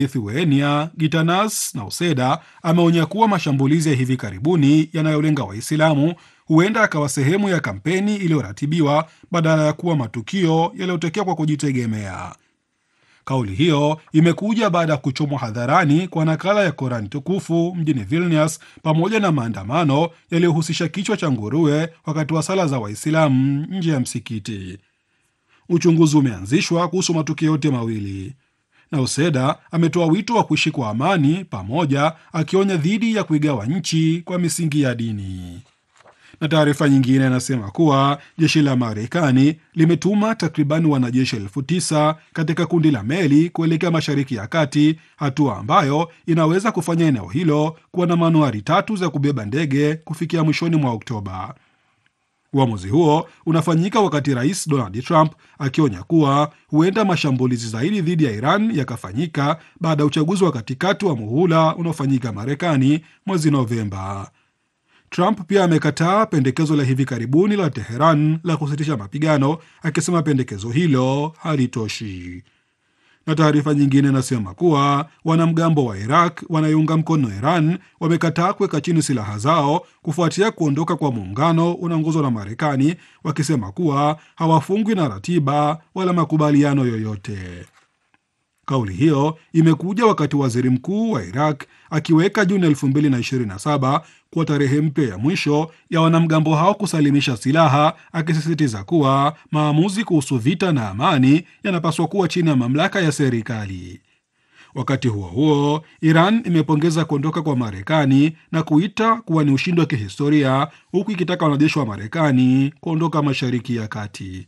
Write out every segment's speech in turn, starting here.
Lithuania Gitanas Nauseda ameonya kuwa mashambulizi ya hivi karibuni yanayolenga Waislamu huenda akawa sehemu ya kampeni iliyoratibiwa badala ya kuwa matukio yaliyotokea kwa kujitegemea. Kauli hiyo imekuja baada ya kuchomwa hadharani kwa nakala ya Korani tukufu mjini Vilnius pamoja na maandamano yaliyohusisha kichwa cha nguruwe wakati wa sala za Waislamu nje ya msikiti. Uchunguzi umeanzishwa kuhusu matukio yote mawili. Nauseda ametoa wito wa kuishi kwa amani pamoja, akionya dhidi ya kuigawa nchi kwa misingi ya dini. Na taarifa nyingine inasema kuwa jeshi la Marekani limetuma takribani wanajeshi elfu tisa katika kundi la meli kuelekea Mashariki ya Kati, hatua ambayo inaweza kufanya eneo hilo kuwa na manuari tatu za kubeba ndege kufikia mwishoni mwa Oktoba. Uamuzi huo unafanyika wakati Rais Donald Trump akionya kuwa huenda mashambulizi zaidi dhidi ya Iran yakafanyika baada ya uchaguzi wa katikati wa muhula unaofanyika Marekani mwezi Novemba. Trump pia amekataa pendekezo la hivi karibuni la Teheran la kusitisha mapigano, akisema pendekezo hilo halitoshi. Na taarifa nyingine inasema kuwa wanamgambo wa Iraq wanayounga mkono Iran wamekataa kuweka chini silaha zao kufuatia kuondoka kwa muungano unaongozwa na Marekani, wakisema kuwa hawafungwi na ratiba wala makubaliano yoyote. Kauli hiyo imekuja wakati waziri mkuu wa Iraq akiweka Juni 2027 kuwa tarehe mpya ya mwisho ya wanamgambo hao kusalimisha silaha, akisisitiza kuwa maamuzi kuhusu vita na amani yanapaswa kuwa chini ya mamlaka ya serikali. Wakati huo huo, Iran imepongeza kuondoka kwa Marekani na kuita kuwa ni ushindi wa kihistoria, huku ikitaka wanajeshi wa Marekani kuondoka Mashariki ya Kati.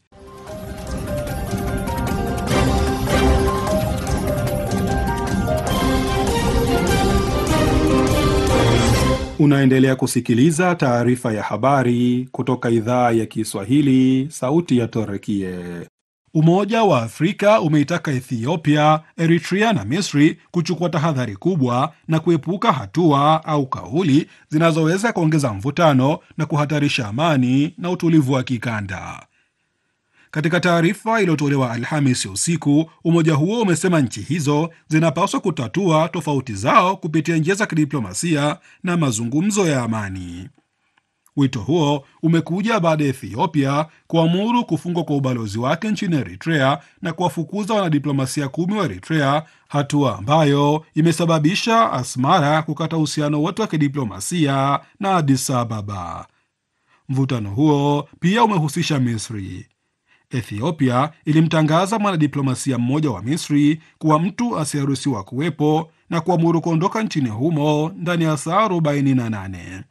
Unaendelea kusikiliza taarifa ya habari kutoka idhaa ya Kiswahili, sauti ya Torekie. Umoja wa Afrika umeitaka Ethiopia, Eritrea na Misri kuchukua tahadhari kubwa na kuepuka hatua au kauli zinazoweza kuongeza mvutano na kuhatarisha amani na utulivu wa kikanda. Katika taarifa iliyotolewa Alhamisi usiku, umoja huo umesema nchi hizo zinapaswa kutatua tofauti zao kupitia njia za kidiplomasia na mazungumzo ya amani. Wito huo umekuja baada ya Ethiopia kuamuru kufungwa kwa ubalozi wake nchini Eritrea na kuwafukuza wanadiplomasia kumi wa Eritrea, hatua ambayo imesababisha Asmara kukata uhusiano wote wa kidiplomasia na Addis Ababa. Mvutano huo pia umehusisha Misri. Ethiopia ilimtangaza mwanadiplomasia mmoja wa Misri kuwa mtu asiyeruhusiwa kuwepo na kuamuru kuondoka nchini humo ndani ya saa 48.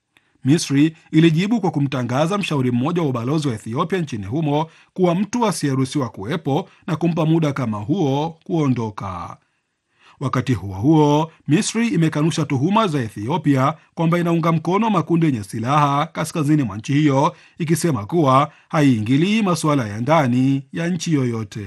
Misri ilijibu kwa kumtangaza mshauri mmoja wa ubalozi wa Ethiopia nchini humo kuwa mtu asiyeruhusiwa kuwepo na kumpa muda kama huo kuondoka. Wakati huo huo, Misri imekanusha tuhuma za Ethiopia kwamba inaunga mkono makundi yenye silaha kaskazini mwa nchi hiyo, ikisema kuwa haiingilii masuala ya ndani ya nchi yoyote.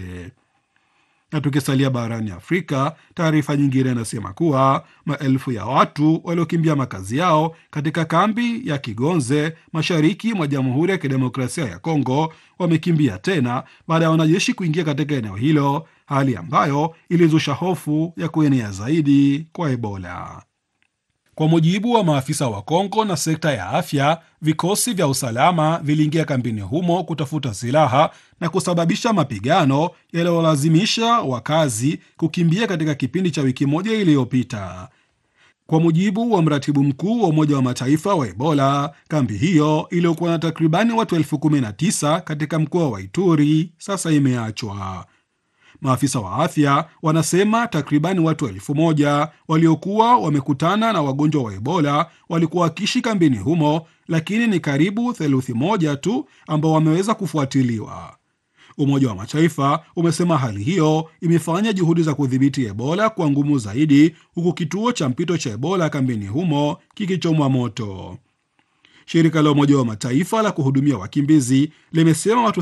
Na tukisalia barani Afrika, taarifa nyingine inasema kuwa maelfu ya watu waliokimbia makazi yao katika kambi ya Kigonze mashariki mwa Jamhuri ya Kidemokrasia ya Kongo wamekimbia tena baada ya wanajeshi kuingia katika eneo hilo, hali ambayo ilizusha hofu ya kuenea zaidi kwa Ebola. Kwa mujibu wa maafisa wa Kongo na sekta ya afya, vikosi vya usalama viliingia kambini humo kutafuta silaha na kusababisha mapigano yaliyolazimisha wakazi kukimbia katika kipindi cha wiki moja iliyopita. Kwa mujibu wa mratibu mkuu wa Umoja wa Mataifa wa Ebola, kambi hiyo iliyokuwa na takribani watu elfu kumi na tisa katika mkoa wa Ituri sasa imeachwa. Maafisa wa afya wanasema takribani watu elfu moja waliokuwa wamekutana na wagonjwa wa Ebola walikuwa wakiishi kambini humo, lakini ni karibu theluthi moja tu ambao wameweza kufuatiliwa. Umoja wa Mataifa umesema hali hiyo imefanya juhudi za kudhibiti Ebola kwa ngumu zaidi, huku kituo cha mpito cha Ebola kambini humo kikichomwa moto. Shirika la Umoja wa Mataifa la kuhudumia wakimbizi limesema watu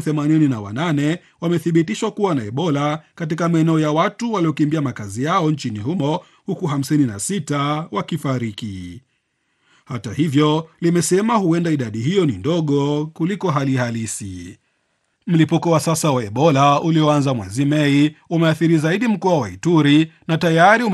88 wamethibitishwa kuwa na Ebola katika maeneo ya watu waliokimbia makazi yao nchini humo huku 56 wakifariki. Hata hivyo, limesema huenda idadi hiyo ni ndogo kuliko hali halisi. Mlipuko wa sasa wa Ebola ulioanza mwezi Mei umeathiri zaidi mkoa wa Ituri na tayari